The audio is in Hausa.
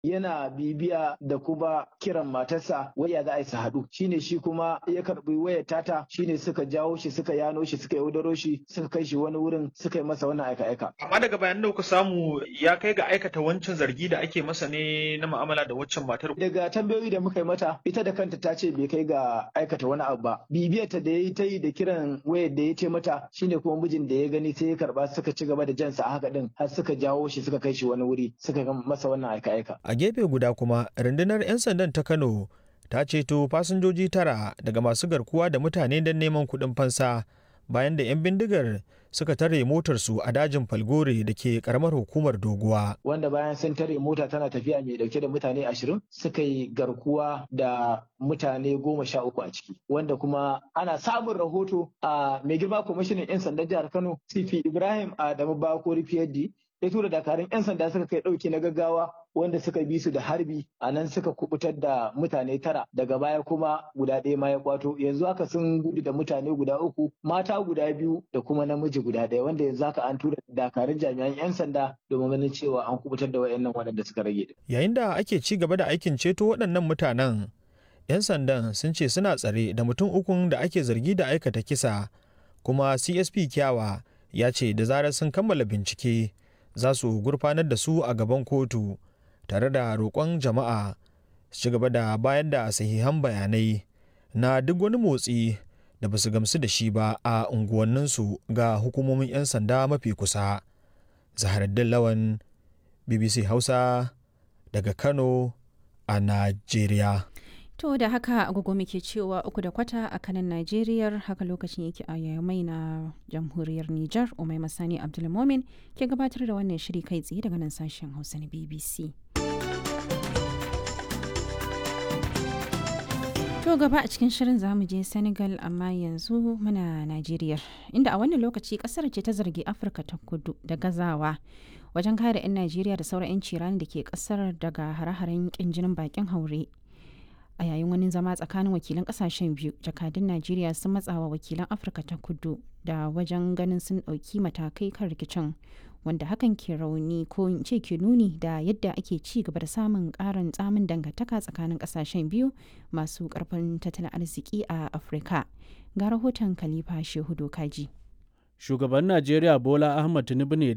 yana bibiya da kuma kiran matarsa waya za a yi su haɗu shine shi kuma ya karɓi wayar tata shine suka jawo shi suka yano shi suka yaudaro shi suka kai shi wani wurin suka yi masa wannan aika-aika. Amma daga bayan da kuka samu ya kai ga aikata wancan zargi da ake masa ne na mu'amala da waccan matar. Daga tambayoyi da muka yi mata ita da kanta ta ce bai kai ga aikata wani abu ba. Bibiyar ta da ya yi ta yi da kiran wayar da ya ce mata shine kuma mijin da ya gani sai ya karba suka ci gaba da jansa a haka din har suka jawo shi suka kai shi wani wuri suka ga masa wannan aika-aika. A gefe guda kuma rundunar 'yan sandan ta Kano ta ceto fasinjoji tara daga masu garkuwa da mutane don neman kuɗin fansa bayan da 'yan bindigar suka tare motarsu a dajin falgore da ke karamar hukumar doguwa. Wanda bayan sun tare mota tana tafiya mai dauke da mutane ashirin suka yi garkuwa da mutane goma sha uku a ciki. Wanda kuma ana samun rahoto a mai girma kwamishinan 'yan sandan jihar Kano CP Ibrahim Adamu Bakori PhD ya tura dakarun 'yan sanda suka kai ɗauki na gaggawa wanda suka bi su da harbi a nan suka kubutar da mutane tara daga baya kuma guda ɗaya ma ya kwato yanzu haka sun gudu da mutane guda uku mata guda biyu da kuma namiji guda ɗaya wanda yanzu haka an tura dakarun jami'an 'yan sanda domin ganin cewa an kubutar da wayannan waɗanda suka rage. Yayin da ake ci gaba da aikin ceto waɗannan mutanen 'yan sandan sun ce suna tsare da mutum ukun da ake zargi da aikata kisa kuma CSP Kyawa ya ce da zarar sun kammala bincike za su gurfanar da su a gaban kotu tare da roƙon jama'a su ci gaba da bayar da sahihan bayanai na duk wani motsi da ba su gamsu da shi ba a unguwanninsu ga hukumomin 'yan sanda mafi kusa. Zaharaddin Lawan BBC Hausa daga Kano a Najeriya. To da haka agogo muke cewa uku da kwata a kanan Najeriya haka lokacin yake a yamai na jamhuriyar Nijar Umai Masani Abdulmomin ke gabatar da wannan shiri kai tsaye daga nan sashen Hausa na BBC. To gaba a cikin shirin zamu je Senegal amma yanzu muna Najeriya inda a wannan lokaci kasar ce ta zargi Afirka ta kudu da gazawa wajen kare 'yan Najeriya da sauran 'yan cirani da ke kasar daga hare-haren kin jinin bakin haure. a yayin wani zama tsakanin wakilan kasashen biyu jakadun najeriya sun matsawa wakilan afirka ta kudu da wajen ganin sun ɗauki matakai kan rikicin wanda hakan ke rauni ko in ce ke nuni da yadda ake ci gaba da samun ƙarin tsamin dangantaka tsakanin kasashen biyu masu ƙarfin tattalin arziki a afirka ga rahoton khalifa shehu kaji shugaban najeriya bola ahmad tinubu ne